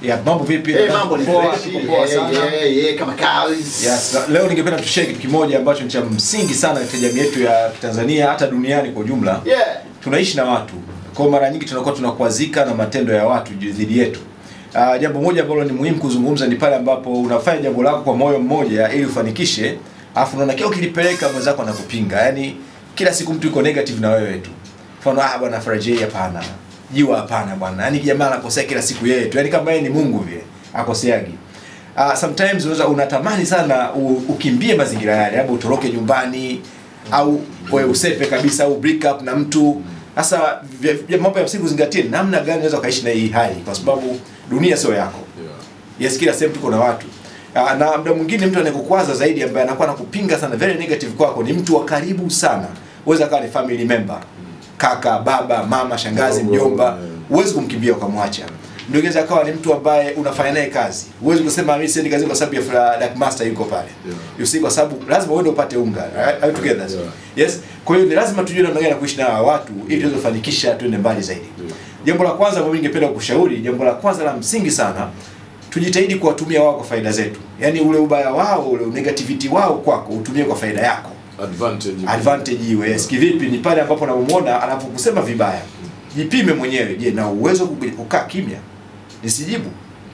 Ya, mambo vipi? Eh, mambo ni Poa, fresh. tuko poa Eh, sana. eh, eh, kama kawaida. Yes, na leo ningependa tushare kitu kimoja ambacho ni cha msingi sana katika jamii yetu ya Tanzania hata duniani kwa ujumla. Yeah. Tunaishi na watu. Kwa mara nyingi tunakuwa tunakwazika na matendo ya watu juu- dhidi yetu. Uh, jambo moja ambalo ni muhimu kuzungumza ni pale ambapo unafanya jambo lako kwa moyo mmoja ili ufanikishe, afu unaona kila ukilipeleka mwenzako anakupinga. Yaani kila siku mtu yuko negative na wewe tu. Mfano ah bwana Farajei hapana. Jiwa hapana bwana. Yaani jamaa anakosea kila siku yeye tu. Yaani kama yeye ni Mungu vile. Akoseagi. Uh, sometimes unaweza unatamani sana u, ukimbie mazingira yale, labda utoroke nyumbani au wewe usepe kabisa au break up na mtu. Sasa vya- vya- mambo ya msingi uzingatie namna gani unaweza ukaishi na hii hali, kwa sababu dunia sio yako. Yes, kila sehemu tuko na watu uh, na muda mwingine mtu anayekukwaza zaidi ambaye anakuwa anakupinga sana very negative kwako ni mtu wa karibu sana. Uweza akawa ni family member, kaka, baba, mama, shangazi, Mdogo, mjomba, yeah. huwezi kumkimbia ukamwacha. Ndio inaweza akawa ni mtu ambaye unafanya naye kazi. Huwezi kusema mimi siendi kazini kwa sababu ya fra- like master yuko pale. Yeah. You see kwa sababu lazima uende upate unga. Are you together? Yeah. Yes. Kwa hiyo ni lazima tujue namna gani ya kuishi na hawa watu ili tuweze kufanikisha tuende mbali zaidi. Yeah. Jambo la kwanza ambalo ningependa kukushauri, jambo la kwanza la msingi sana, tujitahidi kuwatumia wao kwa faida zetu. Yaani ule ubaya wao, ule negativity wao kwako utumie kwa faida yako. advantage Advantage iwe yes. Kivipi? Ni pale ambapo unamuona anapokusema vibaya, jipime mwenyewe. Je, na uwezo wa kukaa kimya nisijibu?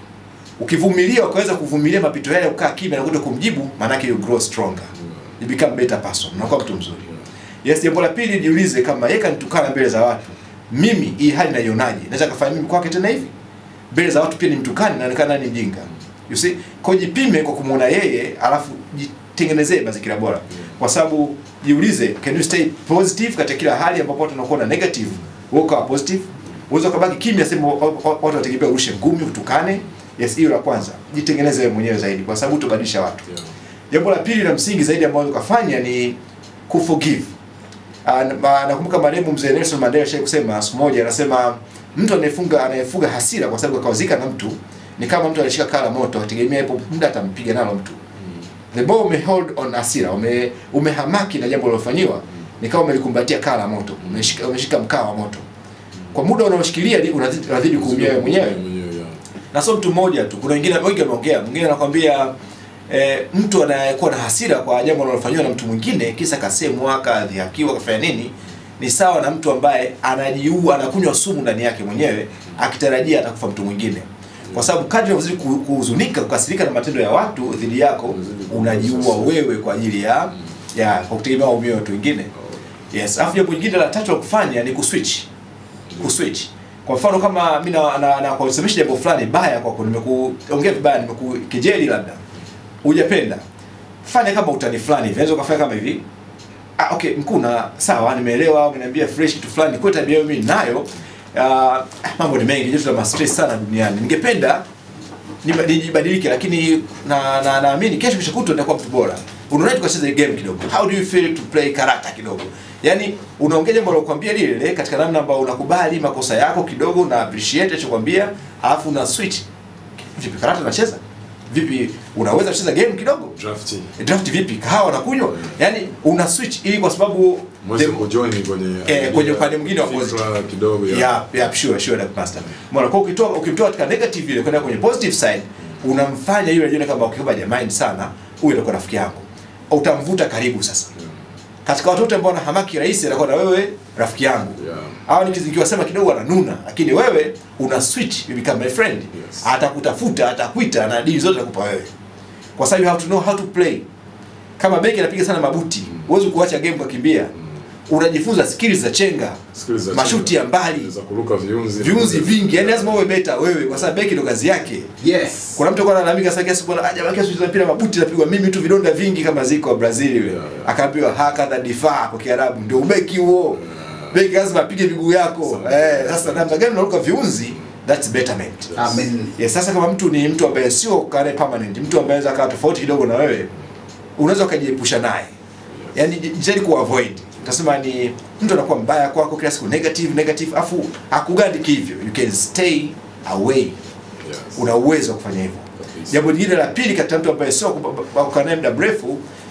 Ukivumilia ukaweza kuvumilia mapito yale, ukaa kimya na kuto kumjibu, maanake you grow stronger, you become better person, unakuwa mtu mzuri. Yes, jambo la pili jiulize kama yeye kanitukana mbele za watu, mimi hii hali naionaje? Naweza kafanya mimi kwake tena hivi? Mbele za watu pia ni mtukani, naonekana ni mjinga. You see? Kwa hiyo jipime kwa kumuona yeye, alafu jitengenezee mazingira bora. Kwa sababu jiulize, can you stay positive katika kila hali ambapo watu wanakuwa na negative, wewe ukawa positive? Unaweza ukabaki kimya sema wa- wa- watu watategemea urushe ngumi, utukane. Yes, hiyo la kwanza. Jitengeneze wewe mwenyewe zaidi kwa sababu utabadilisha watu. Yeah. Jambo la pili la msingi zaidi ambalo ukafanya ni kuforgive. Ah, na- ma- Nakumbuka marehemu mzee Nelson Mandela shai kusema siku moja, anasema mtu anayefunga anayefuga hasira kwa sababu akawazika na mtu ni kama mtu alishika kaa la moto, ategemea ipo muda atampiga nalo mtu. The more ume hold on hasira, ume umehamaki na jambo lilofanyiwa, ni kama umelikumbatia kaa la moto, umeshika umeshika mkaa wa moto. Kwa muda unaoshikilia li- unazidi unazidi kuumia wewe mwenyewe mwenyewe yeah. na sio mtu mmoja tu, kuna wengine wengi wameongea. Mwingine anakwambia eh, mtu anayekuwa na hasira kwa jambo linalofanywa na mtu mwingine, kisa kasemwa, kadhihakiwa, kafanya nini, ni sawa na mtu ambaye anajiua, anakunywa sumu ndani yake mwenyewe akitarajia atakufa mtu mwingine, kwa sababu kadri unavyozidi ku- kuhuzunika, kukasirika na matendo ya watu dhidi yako, Unazidi kuwa unajiua sasa. wewe kwa ajili ya ya kwa kutegemea waumio watu wengine. Yes, alafu jambo jingine la tatu la kufanya ni kuswitch. Kuswitch. Kwa mfano kama mimi na, na, na kusemesha jambo fulani baya kwako, nimekuongea vibaya, nimekukejeli labda. Hujapenda. Fanya kama utani fulani hivi. Unaweza ukafanya kama hivi. Ah, okay, mkuu na sawa, nimeelewa, umeniambia fresh kitu fulani. Kwa tabia hiyo mimi nayo. Uh, mambo ni mengi, joto la stress sana duniani. Ningependa niba- nijibadilike lakini na na naamini kesho kesho kutwa nitakuwa mtu bora. Unaona tukacheza game kidogo. How do you feel to play character kidogo? Yaani unaongea jambo lokuambia lile lile katika namna ambayo unakubali makosa yako kidogo na appreciate alichokwambia, alafu una switch. Vipi karata unacheza? Vipi unaweza kucheza game kidogo? drafting Draft vipi? Kahawa nakunywa? Yaani una switch ili kwa sababu mweze the- kujoin kwenye Eh, kwenye upande mwingine wa fikra positive. kidogo ya yeah, yeah, sure, sure, Dr. Master. Mbona kwa ukitoa ukimtoa katika negative ile kwenda kwenye positive side, unamfanya yule ajione kama ukiwa mind sana, huyu atakuwa rafiki yako. Utamvuta karibu sasa. Katika watoto ambao wana hamaki rahisi atakuwa na wewe rafiki yangu. Yeah. Hao ni nikiwasema kidogo wananuna, lakini wewe una switch, you become my friend. Yes. Atakutafuta, atakuita na dili zote atakupa wewe. Kwa sababu you have to know how to play. Kama beki anapiga sana mabuti, huwezi kuacha game kukimbia. Unajifunza skills za chenga, Skills za mashuti chenga. ya mbali, za kuruka viunzi viunzi vingi. Yani lazima uwe beta wewe, kwa sababu beki ndo kazi yake. Yes. Kuna mtu alikuwa analalamika sasa kiasi bwana aje baki sisi mpira mabuti napigwa mimi tu vidonda vingi kama ziko wa Brazil yule. Yeah, yeah. Akaambiwa hakadha difaa kwa Kiarabu ndio ubeki huo. Beki lazima apige miguu yako. Sawa. Eh, sasa namna gani unaruka viunzi? That's betterment. Amen. Yes, sasa kama mtu ni mtu ambaye sio kare permanent, mtu ambaye anaweza akawa tofauti kidogo na wewe, unaweza ukajiepusha naye. Yaani jitahidi ku avoid. Utasema ni mtu anakuwa mbaya kwako kila siku negative negative afu hakugandiki hivyo. You can stay away. Yes. Una uwezo wa kufanya hivyo. Kabisa. Jambo lingine la pili katika mtu ambaye sio kukaa naye muda mrefu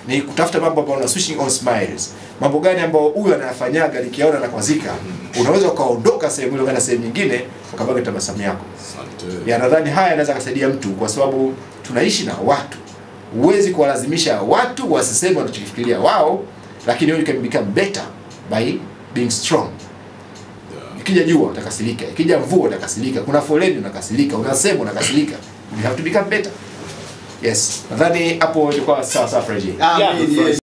ni kutafuta mambo ambayo una switching on smiles mambo gani ambayo huyu anayafanyaga nikiaona nakwazika unaweza ukaondoka sehemu ile ukaenda sehemu nyingine ukabaki tabasamu yako Asante. ya nadhani haya yanaweza kusaidia mtu kwa sababu tunaishi na watu huwezi kuwalazimisha watu wasiseme wanachokifikiria wao lakini you can become better by being strong ikija jua utakasirika ikija mvua utakasirika kuna foleni unakasirika unasema unakasirika you have to become better yes nadhani hapo ilikuwa sawa sawa Freddy Amen, Yeah. yes.